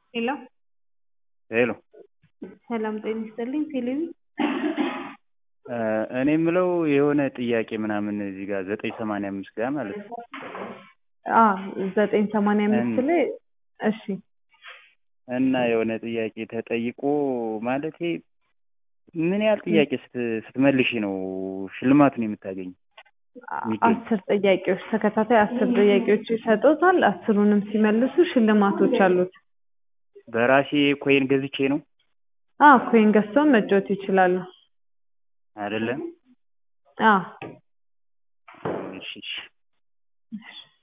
ሄሎ ሄሎ ሰላም ጤና ይስጥልኝ ቴሌቪ እኔ የምለው የሆነ ጥያቄ ምናምን እዚህ ጋር ዘጠኝ ሰማንያ አምስት ጋር ማለት ነው አ ዘጠኝ ሰማንያ አምስት ላይ እሺ እና የሆነ ጥያቄ ተጠይቆ ማለቴ ምን ያህል ጥያቄ ስት- ስትመልሺ ነው ሽልማቱን የምታገኝ? የሚገኝ? አስር ጥያቄዎች ተከታታይ አስር ጥያቄዎች ይሰጡታል። አስሩንም ሲመልሱ ሽልማቶች አሉት። በራሴ ኮይን ገዝቼ ነው አ ኮይን ገዝተው መጫወት ይችላሉ። አይደለም? አ እሺ እሺ። እሺ